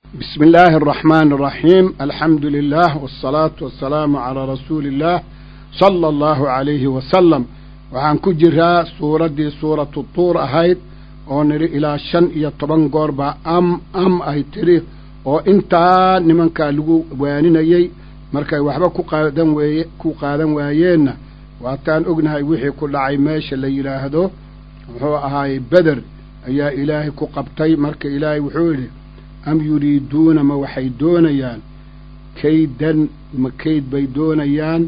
بسم الله الرحمن الرحيم الحمد لله والصلاة والسلام على رسول الله صلى الله عليه وسلم waxaan ku jiraa suuraddii suuratu tuur ahayd oo nidhi ilaa shan iyo toban goor baa am am ay tidhi oo intaa nimankaa lagu waaninayey markay waxba ku qaadan weeye ku qaadan waayeenna waataan ognahay wixii ku dhacay meesha la yidhaahdo muxuu ahaayey beder ayaa ilaahay ku qabtay marka ilaahay wuxuu yidhi am yuriiduuna ma waxay doonayaan kaydan ma kayd bay doonayaan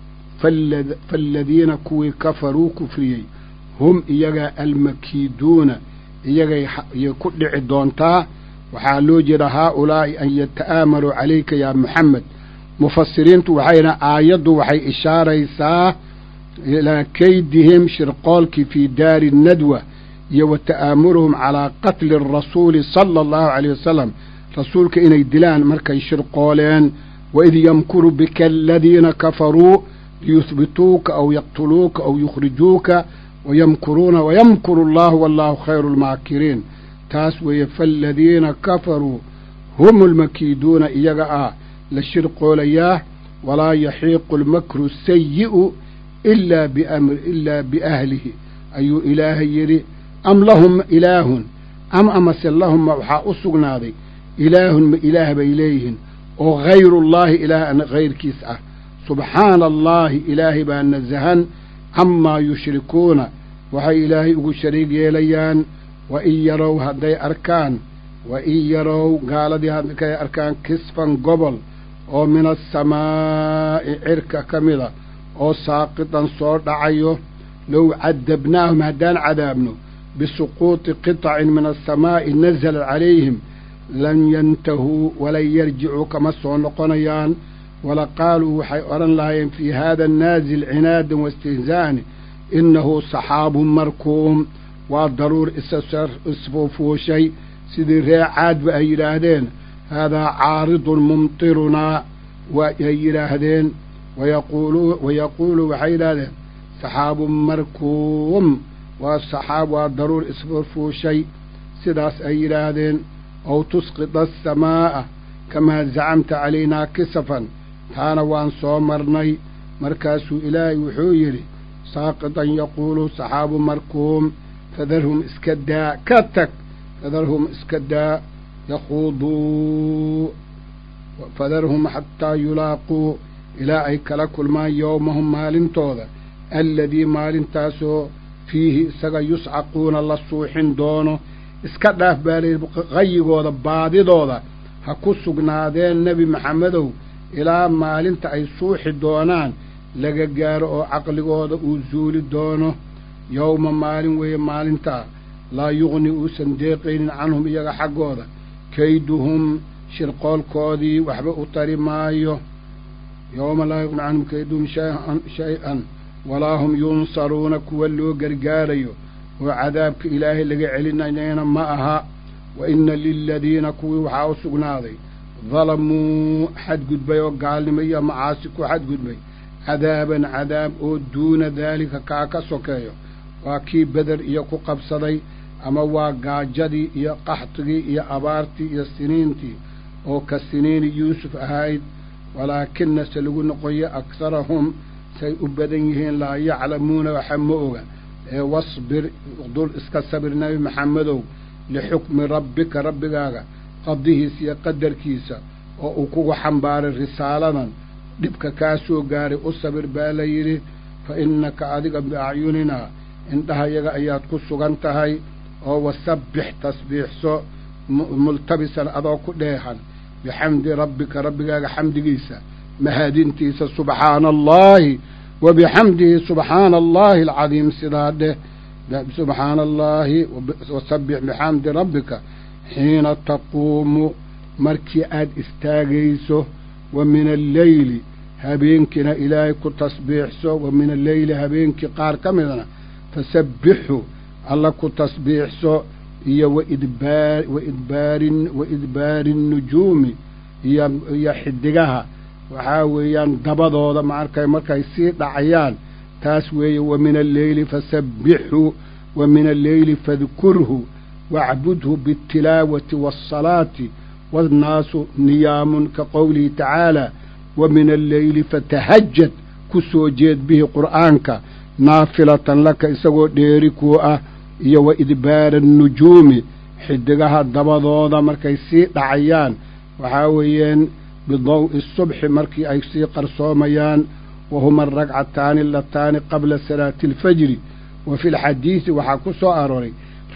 faaladiina kuwii kafaruu kufriyey hum iyagaa almakiiduuna iyagay ku dhici doontaa waxaa loo jeeda haa-ulaa'i an yata'aamaluu calayka yaa moxamed mufasiriintu waxayna aayaddu waxay ishaaraysaa ilaa kaydihim shirqoolkii fii daari nadwa iyo wa ta'aamuluhum calaa qatli arasuuli sala allahu caleyh wasalam rasuulka inay dilaan markay shirqooleen waid yamkuru bika aladiina kafaruu liyuhbituuka aw yaqtuluuka aw yukhrijuuka wayamkuruuna wayamkuru allahu wallahu khayru lmaakiriin taas weeye faaladiina kafaruu hum almakiiduuna iyaga ah la shirqoolayaa walaa yaxiiqu almakru sayi'u ilaa biamri ilaa biahlihi ayuu ilaahay yidhi am lahum ilaahun am amase lahumma waxaa u sugnaaday ilaahun ma ilaah bay leeyihiin oo hayrullaahi ilaah an hayrkiis ah subxaana allaahi ilaahay baa nasahan camaa yushrikuuna waxay ilaahay ugu shariig yeelayaan wa in yarow hadday arkaan wa in yarow gaaladii hadkay arkaan kisfan gobol oo min asamaa'i cirka ka mida oo saaqidan soo dhacayo low cadabnaahum haddaan cadaabno bisuquuطi qitacin min asamaa'i nazala calayhim lan yantahuu walan yarjicuu kama soo noqonayaan wala qaaluu waxay odhan lahaayeen fii haada naazil cinaadan waistihzaa'an innahu saxaabun markuum waa daruur isfuufuushay sidii ree caadba ay yidhaahdeen haadaa caaridun mumtirunaa waay yidhaahdeen wayaquulu waxay yidhaahdeen saxaabun markuum waa saxaab waa daruur isfuufuushay sidaas ay yidhaahdeen ow tusqida asamaa'a kamaa zacamta calaynaa kisafan taana waan soo marnay markaasuu ilaahay wuxuu yidhi saaqitan yaquulu saxaabu markuum fadarhum iska daa ka tag fadarhum iska daa yakhuuduu fadarhum xataa yulaaquu ilaa ay kala kulmaan yowmahum maalintooda alladii maalintaasoo fiihi isaga yuscaquuna la suuxin doono iska dhaaf baa layidhi qayigooda baadidooda ha ku sugnaadeen nebi maxamedow ilaa maalinta ay suuxi doonaan laga gaaro oo caqligooda uu suuli doono yowma maalin weeye maalintaa laa yuqni uusan deeqaynin canhum iyaga xaggooda kayduhum shirqoolkoodii waxba u tari maayo yowma laa yuqni canhum kayduhum shay-an walaa hum yunsaruuna kuwa loo gargaarayo oo cadaabka ilaahay laga celinayana ma aha wa inna liladiina kuwii waxaa u sugnaaday dalamuu xadgudbay oo gaalnimo iyo macaasi ku xadgudbay cadaaban cadaab oo duuna daalika kaa ka sokeeyo waa kii beder iyo ku qabsaday ama waa gaajadii iyo qaxtigii iyo abaartii iyo siniintii oo ka siniini yuusuf ahayd walaakina se lagu noqoyo aksarahum say u badan yihiin laa yaclamuuna waxa ma oga ee wasbir dul iska sabir nebi maxamedow lixukmi rabbika rabbigaaga qadihiisa iyo qadarkiisa oo uu kugu xambaaray risaaladan dhibka kaa soo gaaray u sabir baa la yidhi fa innaka adiga biacyuninaa indhahayaga ayaad ku sugan tahay oo wasabbix tasbiixso multabisan adoo ku dheehan bixamdi rabbika rabbigaaga xamdigiisa mahadintiisa subxaana allaahi wa bixamdihi subxaana allaahi alcadiim sidaa dheh subxaana allaahi wasabbix bixamdi rabbika xiina taquumu markii aad istaagayso wa min alleyli habeenkiina ilaahay ku tasbiixso wa min alleyli habeenkii qaar ka midna fasabbixu alla ku tasbiixso iyo waidbaar waidbaarin wa idbaari nnujuumi iyo iyo xidigaha waxaa weeyaan dabadooda maarkay markay sii dhacayaan taas weeye wa min alleyli fasabbixhu wa min alleyli fadkurhu wacbudhu biاtilaawati waasalaati waannaasu niyaamun ka qowlihi tacaala wa min alleyli fatahajad ku soo jeed bihi qur'aanka naafilatan laka isagoo dheeri kuu ah iyo wa idbaara annujuumi xidigaha dabadooda markay sii dhacayaan waxaa weeyeen bidaw'i subxi markii ay sii qarsoomayaan wa huma aragcataani alataani qabla salaati alfajri wa fi lxadiidi waxaa ku soo arooray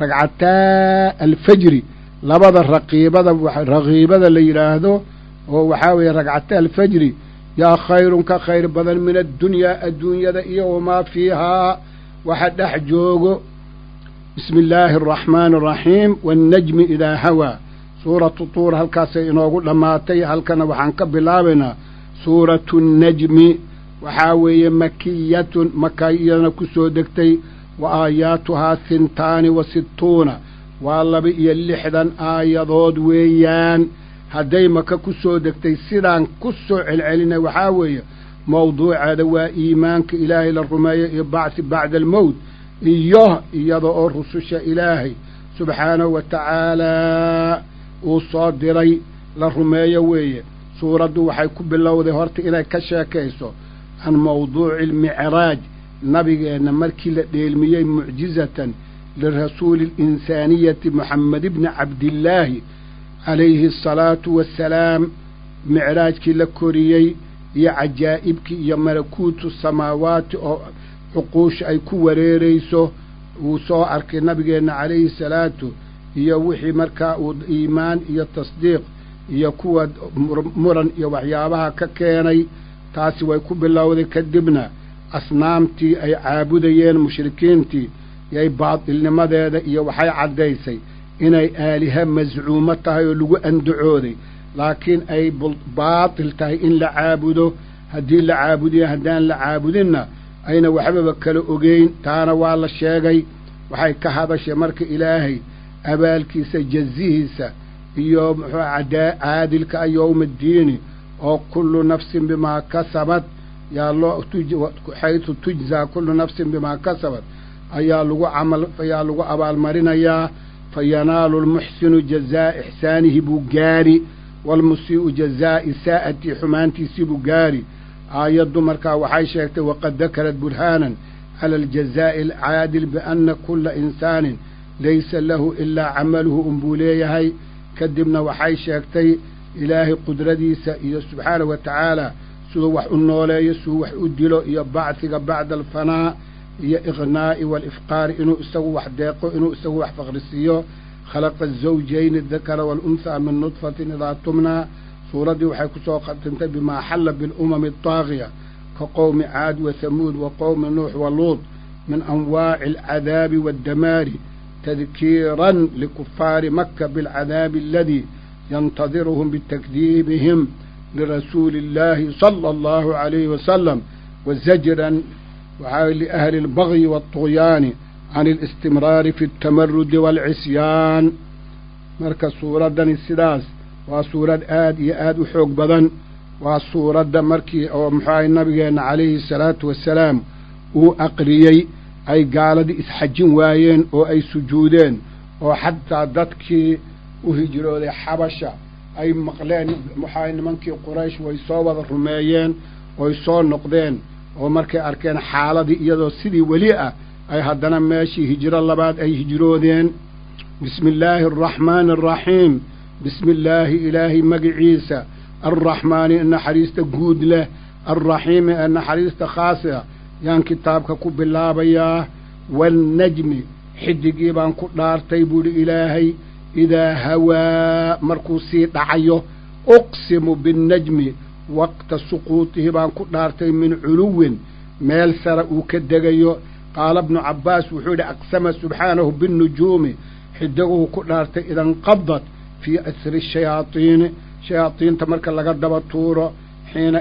ragcataa alfajri labada raqiibada raqiibada la yidhaahdo oo waxaa weeye ragcataa alfajri yaa khayrun ka khayr badan min addunyaa adduunyada iyo wamaa fiihaa waxa dhex joogo bismi illaahi araxmaani araxiim waannajmi idaa hawaa suuratu tuur halkaasay inoogu dhammaatay halkana waxaan ka bilaabaynaa suuratu nnajmi waxaa weeye makiyatun maka iyadana ku soo degtay wa aayaatuhaa hintaani wa sittuuna waa laba iyo lixdan aayadood weeyaan hadday maka ku soo degtay sidaan ku soo celcelinay waxaa weeye mawduuceeda waa iimaanka ilaahay la rumeeyo iyo bacthi bacda almowt iyo iyada oo rususha ilaahay subxaanahu wa tacaalaa uu soo diray la rumeeyo weeye suuraddu waxay ku bilowday horta inay ka sheekayso can mawduuci almicraaj nabigeenna markii la dheelmiyey mucjizatan lirasuuli alinsaaniyati moxamed ibni cabdillaahi calayhi asalaatu wassalaam micraajkii la koriyey iyo cajaa'ibkii iyo malakuutu samaawaati oo cuquusha ay ku wareerayso wuu soo arkay nabigeenna calayhi salaatu iyo wixii markaa uu iimaan iyo tasdiiq iyo kuwa muran iyo waxyaabaha ka keenay taasi way ku bilowday kadibna asnaamtii ay caabudayeen mushrikiintii yay baatilnimadeeda iyo waxay caddaysay inay aaliha mascuumo tahay oo lagu andacooday laakiin ay baatil tahay in la caabudo haddii la caabudiyo haddaan la caabudinna ayna waxbaba kala ogeyn taana waa la sheegay waxay ka hadashay marka ilaahay abaalkiisa jazihiisa iyo muxuu caadilka a yowma addiini oo kullu nafsin bimaa kasabad yaa loo xaytu tujzaa kullu nafsin bimaa kasabad ayaa lagu camal ayaa lagu abaalmarinayaa fa yanaalu lmuxsinu jazaa ixsaanihi buu gaari waalmusii'u jazaa isaa'atii xumaantiisii buu gaari aayaddu markaa waxay sheegtay waqad dakarat burhaanan cala aljazaa'i alcaadil bianna kulla insaanin laysa lahu ilaa camaluhu unbuu leeyahay kadibna waxay sheegtay ilaahay qudradiisa iyo subxaanahu wa tacaala siduu wax u nooleeyo siduu wax u dilo iyo bacdiga bacda alfanaa iyo iqnaa'i waalifqaari inuu isagu wax deeqo inuu isagu wax faqrisiiyo khalaqa azawjayni adakara waalunhaa min nudfatin idaa tumnaa suuraddii waxay ku soo khatintay bimaa xalla bilumami adaagiya ka qowmi caad wa hamuud wa qowmi nuux wa luud min anwaaci alcadaabi waaddamaari tadkiiran likufaari maka bilcadaabi aladii yantadiruhum bitakdiibihim lirasuuli illaahi sala allahu calayhi wasalam wa zajran waxaa liahli albagyi waalطugyaani can alistimraari fi altamarudi waalcisyaan marka suuraddani sidaas waa suurad aad iyo aad u xoog badan waa suuradda markii oo muxuahay nabigeenna calayhi salaatu wassalaam uu aqriyey ay gaaladii isxajin waayeen oo ay sujuudeen oo xataa dadkii u hijrooday xabasha ay maqleen muxuahay nimankii quraysh way soo wada rumeeyeen oy soo noqdeen oo markay arkeen xaaladii iyadoo sidii weli ah ay haddana meeshii hijro labaad ay hijroodeen bismi illaahi araxmaani araxiim bismi illaahi ilaahay magiciisa alraxmaani ee naxariista guud leh alraxiimi ee naxariista khaasiga yaan kitaabka ku bilaabayaa waalnajmi xidigii baan ku dhaartay buuhi ilaahay idaa hawaa markuu sii dhacayo uqsimu binnajmi waqta suquutihi baan ku dhaartay min culuwin meel sare uu ka degayo qaala bnu cabbaas wuxuu yidhi aqsama subxaanahu binnujuumi xidiguhu ku dhaartay idanqadat fii asri shayaadiini shayaadiinta marka laga daba tuuro xiina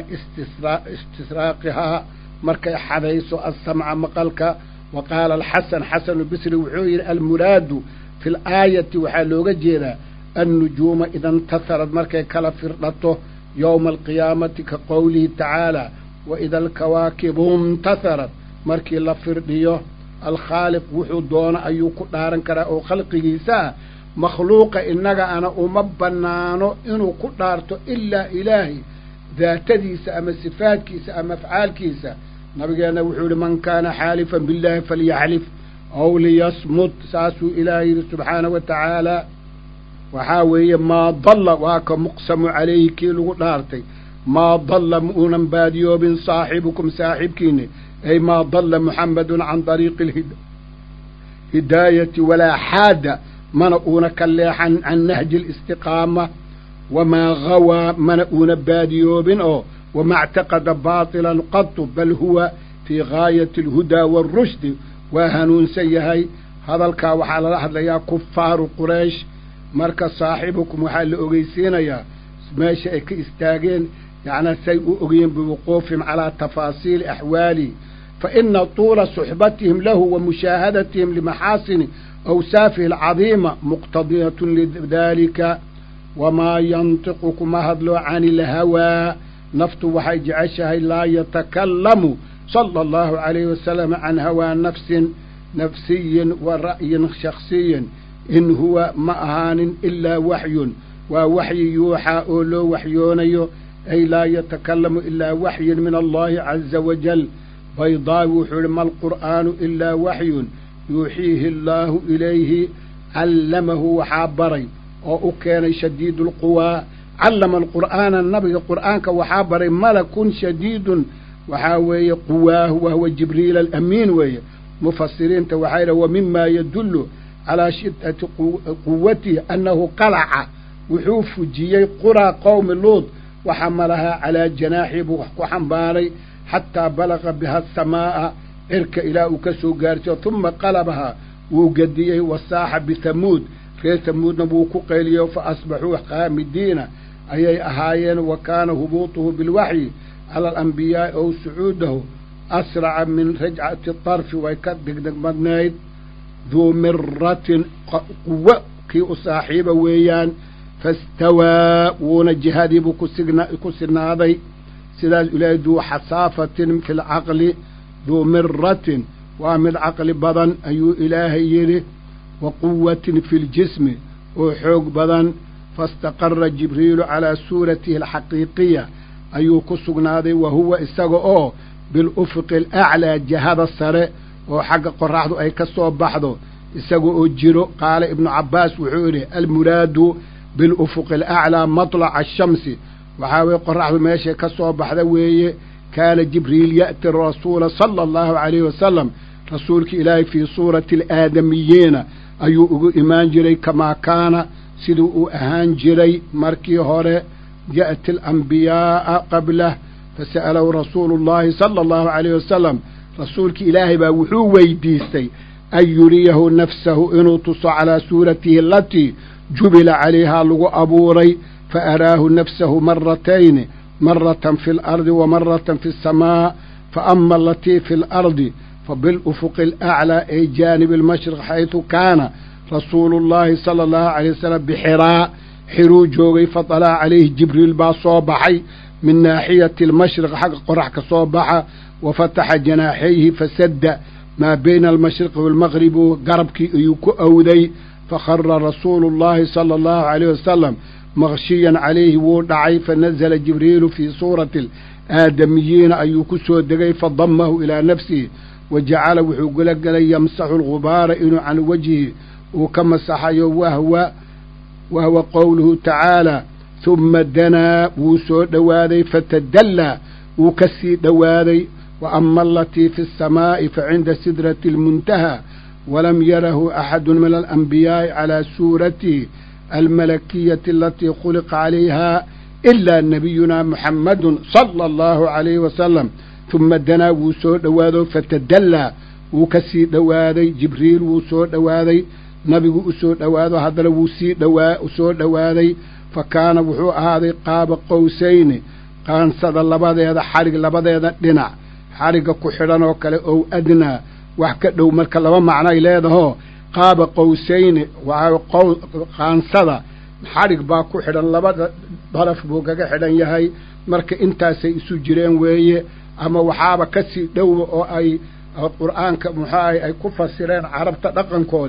istisraaqihaa markay xadayso assamca maqalka wa qaala alxasan xasanu bisri wuxuu yidhi almuraadu fi laayati waxaa looga jeedaa annujuuma idantasarad markay kala firdhato yowma alqiyaamati ka qowlihi tacaala wa ida alkawaakibu intasarad markii la firdhiyo alkhaaliq wuxuu doono ayuu ku dhaaran karaa oo khalqigiisa ah makhluuqa innaga ana uma bannaano inuu ku dhaarto ilaa ilaahay daatadiisa ama sifaadkiisa ama afcaalkiisa nabigeenna wuxuu yihi man kaana xaalifan billaahi falyaxlif aw liyasmut saasuu ilaahay yidhi subxaanahu wa tacaala waxaa weeye maa dalla waa ka muqsamu calayhi kii lagu dhaartay maa dalla ma uunan baadiyoobin saaxibukum saaxibkiini ay maa dalla muxammedun can dariiqi alhidaayati walaa xaada mana uuna ka leexan can nahji alistiqaama wamaa gawaa mana uuna baadiyoobin oo wama اctaqada baطilan qatu bal huwa fii gaayati alhudaa waarushdi waa hanuunsan yahay hadalkaa waxaa lala hadlayaa kufaaru quraysh marka saaxibukum waxaa la ogeysiinayaa meesha ay ka istaageen yacnaa say u ogayeen biwuquufihim calaa tafaasiili axwaalihi fa ina tuula suxbatihim lahu wa mushaahadatihim limaxaasini awsaafihi alcadiima muqtadiyatun lidalika wamaa yantiqu kuma hadlo cani ilhawaa naftu waxay jeceshahay laa yatakallamu sala allahu calayhi wasalam can hawaa nafsin nafsiyin wa ra'yin shaksiyin in huwa ma ahaanin ilaa waxyun waa waxyi yuuxaa oo loo waxyoonayo ay laa yatakallamu ilaa waxyin min allahi caza wajal baydaawi wuxuu ihi ma alqur'aanu ilaa waxyun yuuxiihi allaahu ilayhi callamahu waxaa baray oo u keenay shadiidu alquwaa callama alqur'aana nabiga qur'aanka waxaa baray malakun shadiidun waxaa weeye quwaahu wahuwa jibriil alamiin weeye mufasiriinta waxaa yidhaha wa mima yadullu calaa shiddati quwatihi annahu qalaca wuxuu fujiyey quraa qowmi luud waxa malahaa calaa janaaxii buu wax ku xambaaray xataa balaqa biha asamaa'a cirka ilaa uu ka soo gaarsiyo tuma qalabahaa wuu gediyey wasaaxa bithamuud reer hamuudna wuu ku qayliyo fa asbaxuu qaamidiina ayay ahaayeen wa kaana hubuutuhu bilwaxyi cala alambiyaai ow sucuudahu asraca min rajcati tarfi way ka degdegmadnayd duu miratin quwo kii u saaxiiba weeyaan fastawaa wuuna jihadiibuu ku sinaaday sidaas ilaahay duu xasaafatin fi lcaqli duu miratin waa mid caqli badan ayuu ilaahay yidhi wa quwatin fi ljismi oo xoog badan faistaqara jibriilu calaa suuratihi alxaqiiqiya ayuu ku sugnaaday wa huwa isaga oo bilufuqi alaclaa jihada sare oo xagga qoraxdu ay ka soo baxdo isaga oo jiro qaala ibnu cabbaas wuxuu yidhi almuraadu bilufuqi alaclaa matlaca ashamsi waxaa weye qoraxdu meeshay ka soo baxda weeye kaana jibriil ya'ti rasuula sala allahu calayhi wasalam rasuulka ilaahay fii suurati alaadamiyiina ayuu ugu imaan jiray kamaa kaana siduu uu ahaan jiray markii hore ya'ti alambiyaaa qablah fasa'alahu rasuulu llahi sala allahu calayhi wasalam rasuulki ilaahay baa wuxuu weydiistay an yuriyahu nafsahu inuu tuso calaa suuratihi alatii jubila calayhaa lagu abuuray fa araahu nafsahu maratayni maratan fi alardi wa maratan fi asamaa fa ama alatii fi alardi fabilufuqi alaclaa ay jaanibi almashriq xaydu kaana rasuulu llahi sala allahu calayh wasalam bixiraa xiruu joogay fadalaca calayhi jibriil baa soo baxay min naaxiyati almashriq xagga qorax ka soo baxa wa fataxa janaaxayhi fasadda maa bayna almashriqi waalmaqribi garabkii ayuu ku awday fakhara rasuulu llahi sala allahu calayh wasalam maqshiyan calayhi wuu dhacay fanazala jibriilu fii suurati alaadamiyiina ayuu ku soo degay fadamahu ilaa nafsihi wa jacala wuxuu gula gelay yamsaxu algubaara inuu can wajhi uu ka masaxayo wahwa wahwa qowluhu tacaala huma danaa wuu soo dhowaaday fatadallaa wuu ka sii dhowaaday wa ama alatii fi asamaa'i fa cinda sidrati almuntahaa walam yarahu axadu min alanbiyaa'i calaa suuratihi almalakiyati alatii khuliqa calayha ilaa nabiyuna muxammadun sala allahu calayhi wasalam huma danaa wuu soo dhowaado fatadallaa wuu ka sii dhowaaday jibriil wuu soo dhowaaday nabigu u soo dhowaado haddana wuu sii dhowaa soo dhowaaday fa kaana wuxuu ahaaday qaaba qowsayni qaansada labadeeda xadhig labadeeda dhinac xadhigga ku xidhan oo kale ow adnaa wax ka dhow marka laba macnoay leedahoo qaaba qowsayni waxaa qaansada xadhig baa ku xidhan labada daraf buu kaga xidhan yahay marka intaasay isu jireen weeye ama waxaaba ka sii dhowba oo ay qur'aanka muxuu ahay ay ku fasireen carabta dhaqankoodii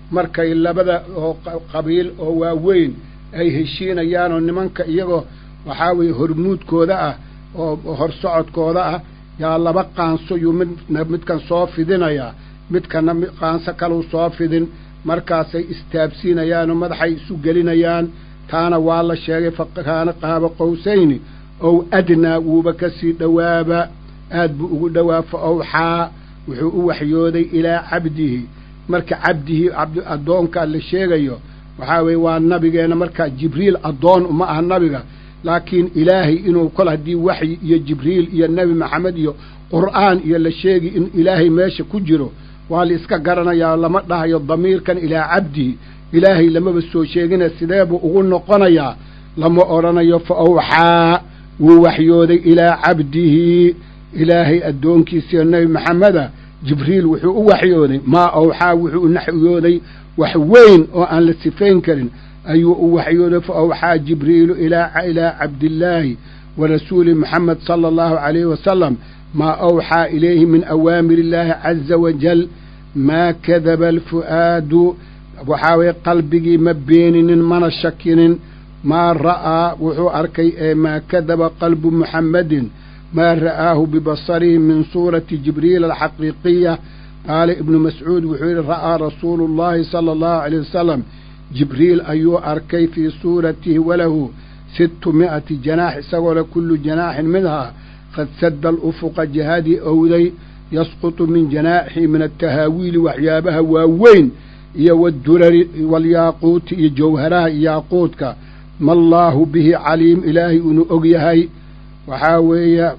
markay labada oo qabiil oo waaweyn ay heshiinayaan oo nimanka iyagoo waxaa weeye hormuudkooda ah oo horsocodkooda ah yaa laba qaanso yuu midna midkan soo fidinayaa midkana qaanso kaluu soo fidin markaasay istaabsiinayaan oo madaxay isu gelinayaan taana waa la sheegay fa kaana qaaba qowsayni ow adnaa wuuba ka sii dhowaaba aad buu ugu dhowaa fa awxaa wuxuu u waxyooday ilaa cabdihi marka cabdihii cabdi addoonkaa la sheegayo waxaa weeye waa nabigeenna markaa jibriil addoon uma aha nabiga laakiin ilaahay inuu kol haddii waxyi iyo jibriil iyo nebi maxamed iyo qur'aan iyo la sheegi in ilaahay meesha ku jiro waa la iska garanayaa lama dhahayo damiirkan ilaa cabdihi ilaahay lamaba soo sheegina sidee buu ugu noqonayaa lama odhanayo fa awxaa wuu waxyooday ilaa cabdihi ilaahay addoonkiisiiyo nebi maxameda jibriil wuxuu u waxyooday maa awxaa wuxuu u naxyooday wax weyn oo aan la sifayn karin ayuu u waxyooday fa awxaa jibriilu ilaa ilaa cabdillaahi wa rasuuli moxamed sala allahu calayhi wasalam maa awxaa ilayhi min awaamir illaahi caza wajal maa kadaba alfu'aadu waxaa weye qalbigii ma beeninin mana shakinin maa ra'aa wuxuu arkay ee maa kadaba qalbu muxammedin maa ra'aahu bibasarihi min suurati jibriil alxaqiiqiya qaala ibnu mascuud wuxuu yidhi ra'aa rasuulu llahi sala allahu alayh wasalam jibriil ayuu arkay fii suuratihi walahu sittu mi'ati janaax isagoo le kullu janaaxin minhaa qad sadda alufuqa jihadii owday yasqutu min janaaxihi min altahaawiili waxyaabaha waaweyn iyo waddurari walyaaquuti iyo jawharaha iyo yaaquudka ma allaahu bihi caliim ilaahay inuu og yahay waxaa weeye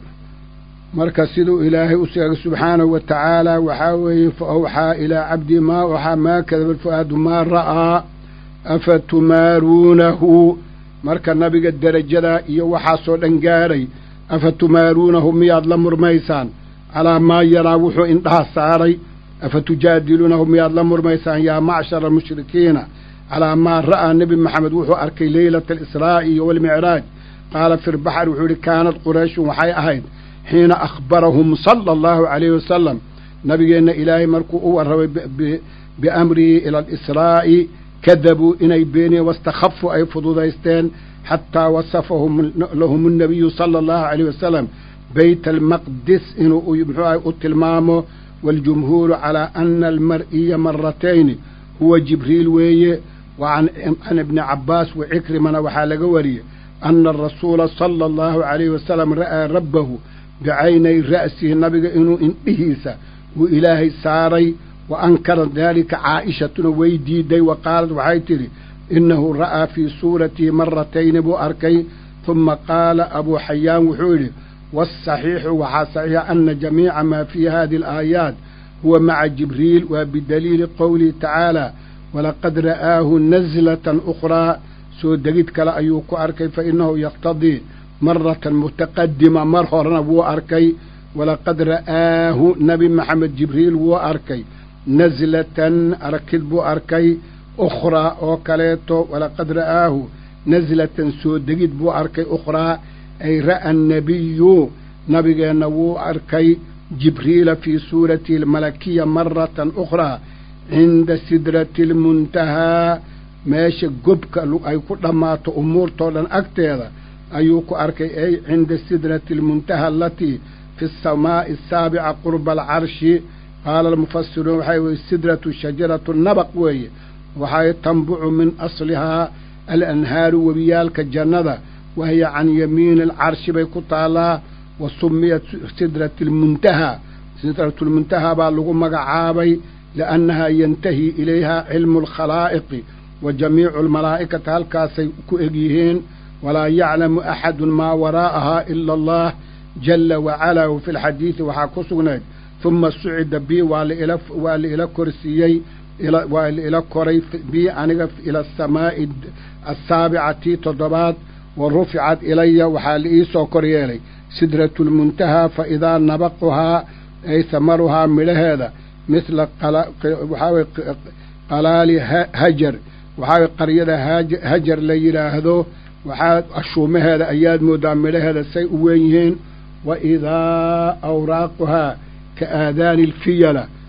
marka siduu ilaahay u sheegay subxaanahu wa tacaala waxaa weeye fa awxaa ilaa cabdii maa awxaa maa kadaba alfu'aadu maa ra'aa afa tumaaruunahu marka nabiga derajadaa iyo waxaasoo dhan gaadhay afa tumaaruunahu miyaad la murmaysaan calaa maa yaraa wuxuu indhaha saaray afa tujaadiluunahu miyaad la murmaysaan yaa macshara almushrikiina calaa maa ra'aa nebi maxamed wuxuu arkay leylata alisraa'i iyo walmicraaj qaala fi lbaxr wuxuu yidhi kaanad qurayshun waxay ahayd xiina akhbarahum sala allahu calayhi wasalam nabigeenna ilaahay markuu u warramay biamrihi ila alisraa'i kadabuu inay beeniyeen wastakhafu ay fududaysteen xataa wasafahum lahum annabiyu sala allahu calayh wasalam bayt almaqdis inuu muxuu ahay u tilmaamo waaljumhuuru calaa ana almar'iya maratayni huwa jibriil weeye wa can ibni cabbaas wa cikrimana waxaa laga wariyey ana arasuula sala allahu calayhi wasalam ra'aa rabbahu bicaynay ra'sihi nabiga inuu indhihiisa uu ilaahay saaray wa ankarat daalika caa'ishatuna way diiday wa qaalat waxay tidhi innahu ra'aa fii suuratihi maratayni buu arkay huma qaala abuu xayaan wuxuu yidhi waasaxiixu waxaa saxiixa ana jamiica maa fii hadihi alaayaat huwa maca jibriil waa bidaliili qowlihi tacaala walaqad ra'aahu naslatan ukhraa soo degid kale ayuu ku arkay fa innahu yaqtadii maratan mutaqadima mar horena wuu arkay walaqad ra'aahu nebi maxamed jibriil wuu arkay naslatan arakid buu arkay ukhraa oo kaleeto walaqad ra'aahu naslatan soo degid buu arkay ukhraa ay ra'a annabiyu nabigeenna wuu arkay jibriila fii suuratihi almalakiya maratan ukhraa cinda sidrati almuntahaa meesha gobka ay ku dhammaato umuurtoo dhan agteeda ayuu ku arkay ay cinda sidrati almuntaha alatii fi asamaa'i asaabica qurba alcarshi qaala almufasiruun waxay weye sidratu shajaratu nabaq weeye waxay tanbucu min aslihaa alanhaaru webiyaalka jannada wahiya can yamiini alcarshi bay ku taallaa wa sumiyat sidrati almuntaha sidratulmuntaha baa lagu magacaabay liannahaa yantahi ilayha cilmu alkhalaa'iqi wa jamiicu almalaa'ikati halkaasay ku egyihiin walaa yaclamu axadun maa waraa'ahaa ila allah jalla wacalaa wa fi lxadiidi waxaa ku sugnayd huma sucida bii waa laila waa la ila korsiiyey waa la ila koray bii aniga ila asamaa'i assaabicati toddobaad wa ruficat ilaya waxaa la iisoo kor yeelay sidratu lmuntahaa fa idaa nabaquhaa ay samaruhaa midhaheeda mithla waxaa weye qalaali hajar waxaa weye qaryada hajar la yidhaahdo waxaa ashuumaheeda ayaad mooddaa midhaheeda say u weyn yihiin wa idaa awraaquhaa ka aadaani alfiyala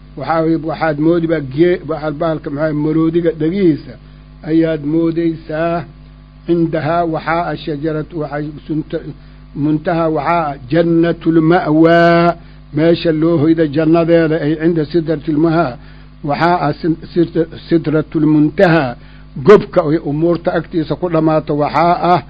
waxaa waxaad moodiba gee bahalka maxaa maroodiga dhegihiisa ayaad moodaysaa cindahaa waxaa ah shajaratu waxay sunta muntahaa waxaa ah jannatulma'waa meesha loo hoyda jannadeeda ay cinda sidratilmahaa waxaa ah sidratulmuntahaa gobka ay umuurta agtiisa ku dhammaato waxaa ah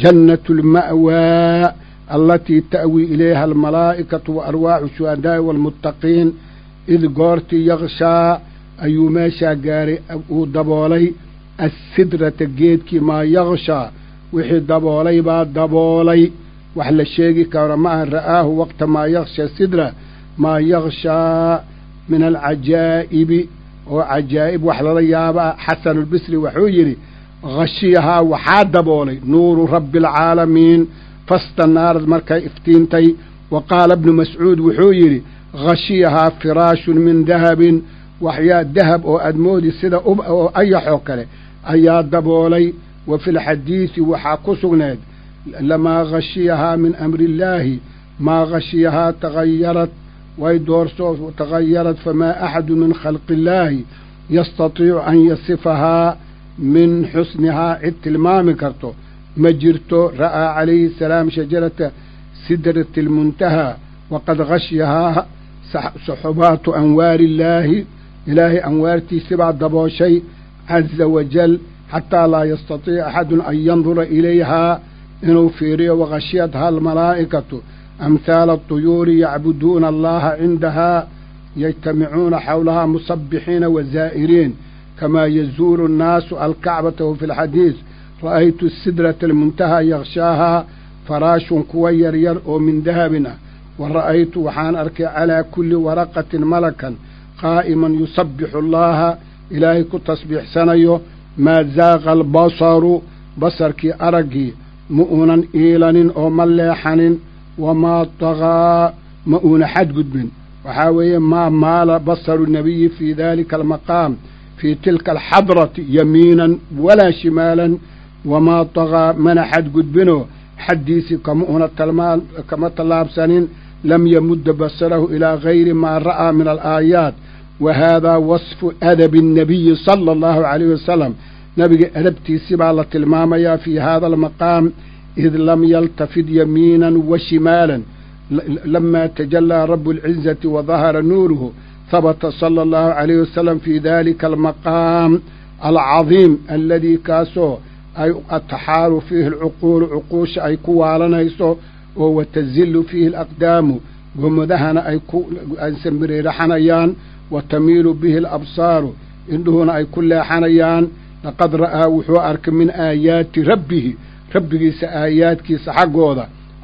jannatulma'waa allatii ta'wii ilayha almalaa'ikatu wa arwaaxu shuhadaa'i waalmuttaqiin id goortii yakshaa ayuu meeshaa gaaray uu daboolay assidrata geedkii maa yakshaa wixii daboolay baa daboolay wax la sheegi karo ma aha ra'aahu waqta maa yaksha sidra maa yakshaa min alcajaa'ibi oo cajaa'ib wax lala yaaba ah xasanulbisri wuxuu yidhi khashiyahaa waxaa daboolay nuuru rabbi alcaalamiin fastanaarad markay iftiintay wa qaala bnu mascuud wuxuu yidhi khashiyahaa firaashun min dahabin waxyaa dahab oo aad moodi sida oo ayaxoo kale ayaa daboolay wa fi lxadiidi waxaa ku sugneed lamaa khashiyahaa min amri illaahi maa khashiyahaa tagayarad way doorsoo tagayarad famaa axadu min khalqi illaahi yastatiicu an yasifahaa min xusnihaa cid tilmaami karto ma jirto ra'aa calayhi salaam shajarata sidrati almuntahaa waqad khashyahaa saxubaatu anwaari illaahi ilaahay anwaartiisibaa dabooshay caza wajal xataa laa yastatiica axadun an yandura ilayhaa inuu fiiriyo wakhashiyatha almalaa'ikatu amhaala atuyuuri yacbuduuna allaha cindahaa yajtamicuuna xawlahaa musabbixiina wazaa'iriin kamaa yazuuru annaasu alkacbata wa fi lxadiis ra'aytu sidrata almuntahaa yakshaahaa faraashun kuwa yaryar oo min dahabin ah wa ra'aytu waxaan arkay calaa kulli waraqatin malakan qaa'iman yusabbixu allaha ilaahay ku tasbiixsanayo maa zaaqa albasaru basarkii araggii ma uunan iilanin oo ma leexanin wamaa tagaa ma uuna xadgudbin waxaa weeye maa maala basaru nabiyi fii daalika almaqaam fii tilka alxadrati yamiinan walaa shimaalan wamaa tagaa mana xadgudbinoo xaddiisii kama una talmaan kama tallaabsanin lam yamudda basarahu ilaa gayri maa ra'aa min alaayaat wa haadaa wasfu adabi annabiyi sala allahu calayhi wasalam nabiga adabtiisi baa la tilmaamayaa fii hada almaqaam id lam yaltafid yamiinan wa shimaalan lamaa tajallaa rabu alcizati wa dahara nuuruhu habata sala allahu calayhi wasalam fii dalika almaqaam alcadiim aladii kaasoo ay ataxaaru fiihi alcuquulu cuquusha ay ku waalanayso oo watazillu fiihi alaqdaamu gomadahana ay ku sambiriiraxanayaan wa tamiilu bihi alabsaaru indhuhuna ay ku leexanayaan laqad ra'aa wuxuu arkay min aayaati rabbihi rabbigiisa aayaadkiisa xaggooda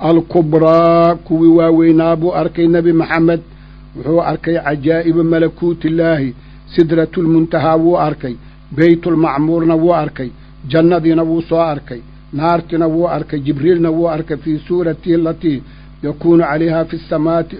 alkubraa kuwii waaweynaa buu arkay nebi maxamed wuxuu arkay cajaa'iba malakuutillaahi sidratulmuntahaa wuu arkay beytulmacmuurna wuu arkay jannadiina wuu soo arkay naartina wuu arkay jibriilna wuu arkay fii suuratihi alatii yakuunu calayhaa fi samaati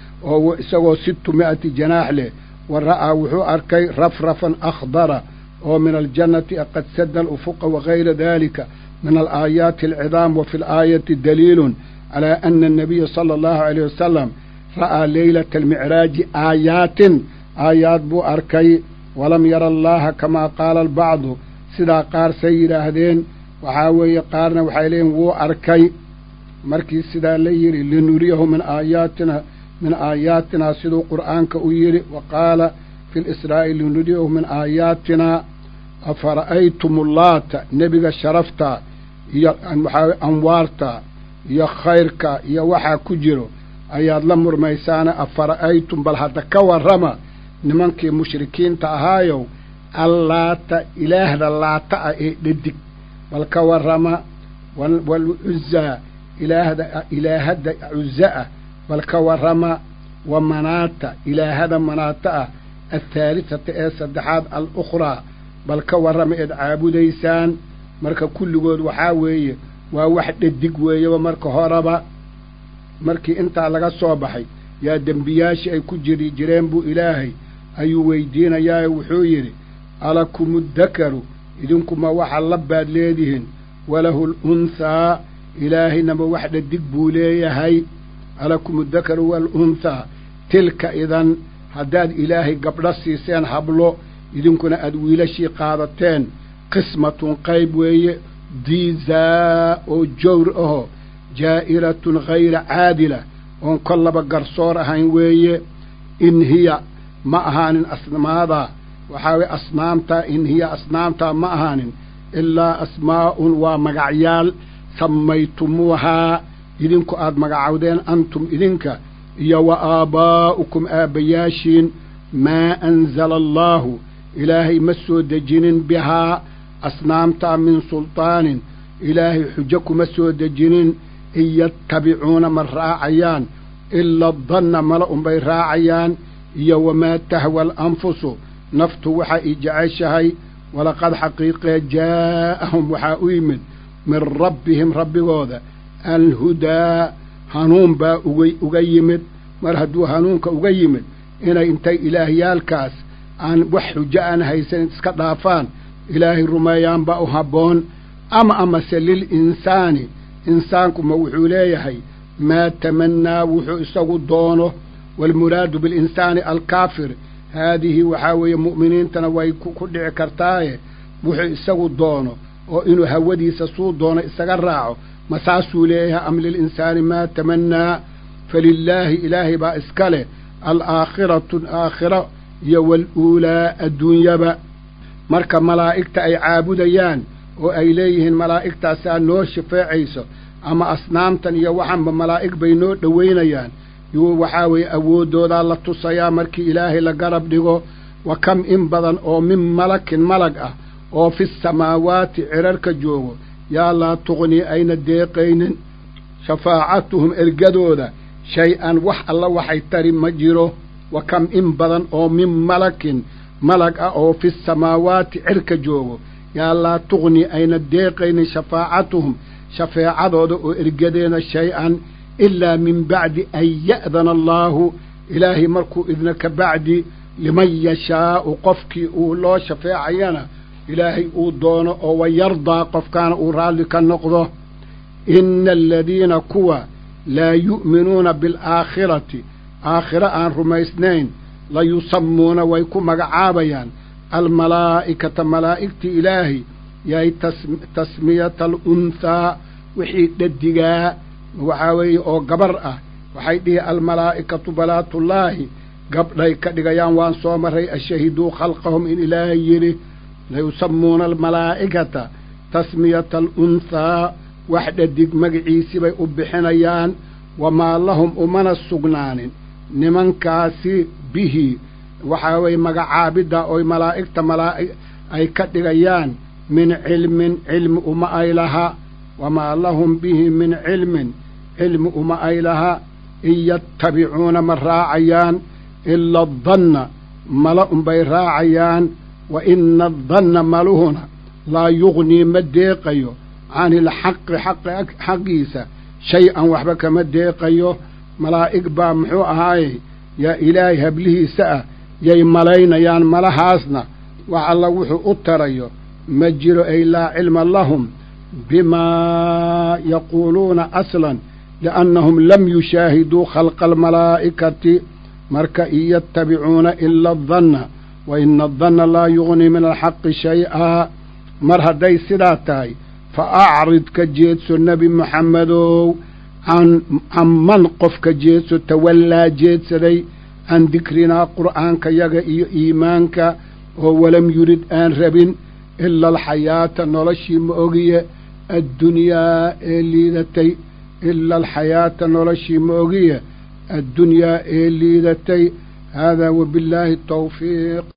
oo isagoo sittu mi'ati janaax leh wa ra'aa wuxuu arkay rafrafan akhdara oo min aljannati qad sada alufuqa wagayra dalika min alaayaati alcidaam wa fi alaayati daliilun calaa ana annabiya sala allahu alayh wasalam ra'aa leylata almicraaji aayaatin aayaad buu arkay walam yara allaha kamaa qaala albacdu sidaa qaar say yidhaahdeen waxaa weeye qaarna waxay leeyihin wuu arkay markii sidaa la yidhi linuriyahu min aayaatina min aayaatinaa siduu qur'aanka u yidhi wa qaala fi lisraa'i linuriyahu min aayaatinaa afara'aytum ullaata nebiga sharafta iyo waxaa anwaarta iyo khayrka iyo waxaa ku jiro ayaad la murmaysaana afara'aytum bal hadda ka warrama nimankii mushrikiinta ahaayow allaata ilaahda laata ah ee dhadig bal ka warrama walcuzaa ilaahda ilaahadda cuza ah bal ka warrama wa manaata ilaahada manaata ah athaalithata ee saddexaad alukhraa bal ka warrama eed caabudaysaan marka kulligood waxaa weeye waa wax dhadig weeyaba marka horeba markii intaa laga soo baxay yaa dembiyaashii ay ku jiri jireen buu ilaahay ayuu weydiinayaae wuxuu yidhi alakumudakaru idinkuma waxa la baad leedihiin walahu alunhaa ilaahaynaba wax dhadig buu leeyahay alakumudakaru waalunthaa tilka idan haddaad ilaahay gabdho siiseen hablo idinkuna aad wiilashii qaadateen qismatun qayb weeye diizaa oo jawr aho jaa'iratun hayra caadila oon kollaba garsoor ahayn weeye in hiya ma ahaanin asmaadaa waxaa weye asnaamtaa in hiya asnaamtaa ma ahaanin ilaa asmaa'un waa magacyaal sammaytumuuhaa idinku aad magacawdeen antum idinka iyo wa aabbaa'ukum aabbayaashiin maa anzala allaahu ilaahay ma soo dejinin bihaa asnaamtaa min sultaanin ilaahay xujo kuma soo dejinin in yattabicuuna ma raacayaan ila danna mala unbay raacayaan iyo wamaa tahwa alanfusu naftu waxa i jeceshahay walaqad xaqiiqee jaa'ahum waxaa u yimid min rabbihim rabbigooda alhudaa hanuun baa uga uga yimid mar hadduu hanuunka uga yimid inay intay ilaahyaalkaas aan wax xujo aan haysan iska dhaafaan ilaahay rumeeyaan baa u habboon ama amase lilinsaani insaankuma wuxuu leeyahay maa tamannaa wuxuu isagu doono waalmuraadu bilinsaani alkaafir haadihi waxaa weeye mu'miniintana way ku dhici kartaaye wuxuu isagu doono oo inuu hawadiisa suu doono isaga raaco ma saasuu leeyahay am lilinsaani maa tamannaa falilaahi ilaahay baa iska leh alaakhiratu aakhiro iyo waaluulaa adduunyaba marka malaa'igta ay caabudayaan oo ay leeyihiin malaa'igtaasaa noo shafeecayso ama asnaamtan iyo waxanba malaa'ig bay noo dhowaynayaan yuu waxaa weeye awooddoodaa la tusayaa markii ilaahay la garab dhigo wa kam in badan oo min malakin malag ah oo fi samaawaati cirarka joogo yaa laa tuqnii ayna deeqaynin shafaacatuhum ergadooda shay-an wax alla waxay tari ma jiro wa kam in badan oo min malakin malag ah oo fi samaawaati cirka joogo yaa laa tuqni ayna deeqaynin shafaacatuhum shafeecadooda oo ergadeena shay-an ilaa min bacdi an ya'dana allaahu ilaahay markuu idna ka bacdi liman yashaa'u qofkii uu loo shafeecayana ilaahay uu doono oo wayardaa qofkaana uu raalli ka noqdo ina aladiina kuwa laa yu'minuuna bilaakhirati aakhiro aan rumaysnayn layusammuuna way ku magacaabayaan almalaa'ikata malaa'igtii ilaahay yahay tasmiyata alunhaa wixii dhadigaa waxaa weeye oo gabar ah waxay dhihi almalaa'ikatu balaatullaahi gabdhay ka dhigayaan waan soo maray ashahiduu khalqahum in ilaahay yidhi layusammuuna almalaa'ikata tasmiyata alunhaa wax dhadig magaciisii bay u bixinayaan wamaa lahum umana sugnaanin nimankaasi bihi waxaa weeye magacaabidda oy malaa'igta malaa'i ay ka dhigayaan min cilmin cilmi uma ay laha wamaa lahum bihi min cilmin cilmi uma ay laha in yattabicuuna ma raacayaan ila adanna mala unbay raacayaan wa ina adanna maluhuna laa yugnii ma deeqayo cani ilxaqi xaqi xaqiisa shay-an waxba kama deeqayo malaa'ig baa muxuu ahaaye yaa ilaahay hablihiisa ah yay malaynayaan malahaasna wax alla wuxuu u tarayo ma jiro ay laa cilma lahum bimaa yaquuluuna aslan liannahum lam yushaahiduu khalqa almalaa'ikati marka in yattabicuuna ila adanna wa ina adanna laa yugnii min alxaqi shay-aa mar hadday sidaa tahay fa acrid ka jeedso nebi moxamedow can man qof ka jeedso tawallaa jeedsaday can dikrinaa qur'aanka yaga iyo iimaanka oo walam yurid aan rabin ila alxayaata noloshii ma ogiye addunyaa ee liidatay ila alxayaata noloshii ma ogiye addunyaa ee liidatay haadaa wabillaahi tawfiiq